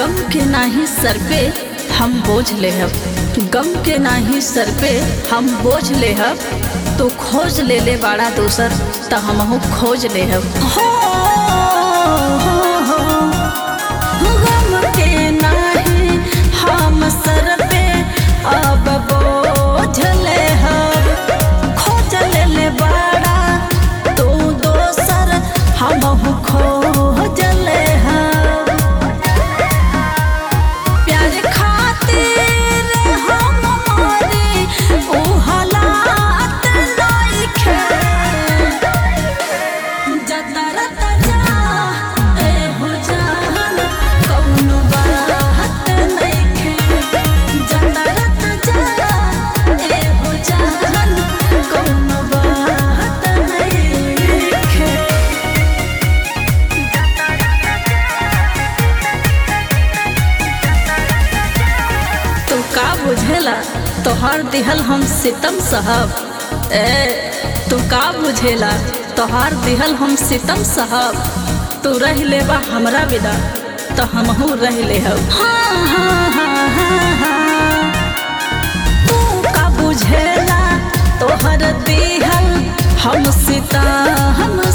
गम के नाही सर पे हम बोझ ले हब गम के नाही सर पे हम बोझ ले हब तो खोज ले ले बाड़ा दोसर त हमहू खोज ले हब हो, हो, हो, गम के नाही हम सर पे अब बोझ ले हब खोज ले ले बाड़ा तू दोसर हमहू खोज ले हब प्यार खातिर हम मरी ऊ हालात नइखे जतर तजा ए हो जान कौनो बात नइखे जतर तजा ए हो जान कौनो बात नइखे तू का बुझेला तोहर दिहल हम सितम साहब ए तू का बुझेला तोहर दिहल हम सितम साहब तू रह लेबा हमरा बिना तो हमहू रह ले हब हाँ, हाँ, हाँ, हाँ, हाँ। तू का बुझेला तोहर दिहल हम सितम